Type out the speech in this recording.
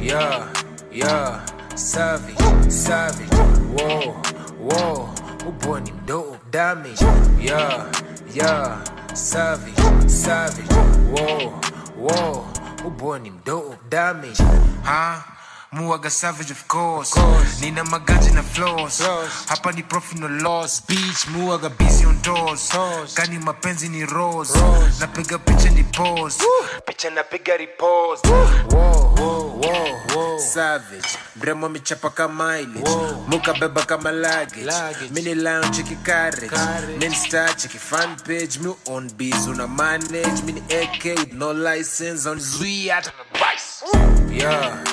yeah, yeah, savage, savage, whoa, whoa, uboy ni mdope, damage, yeah, yeah, savage, savage, whoa, whoa, uboy ni mdope, damage, ha muaga savage of course, course. nina magaji na flows Flows. hapa ni profit no loss beach muaga busy on doors Toes. kani mapenzi ni rose, Rose. napiga picha ni pose picha napiga repost whoa, whoa, whoa, savage mremo michapa kama mileage Wow. muka beba kama luggage, Luggage. mini lounge cheki carriage Carriage. mini star cheki fan page mi on biz una manage mini AK with no license on zui hata na price yeah,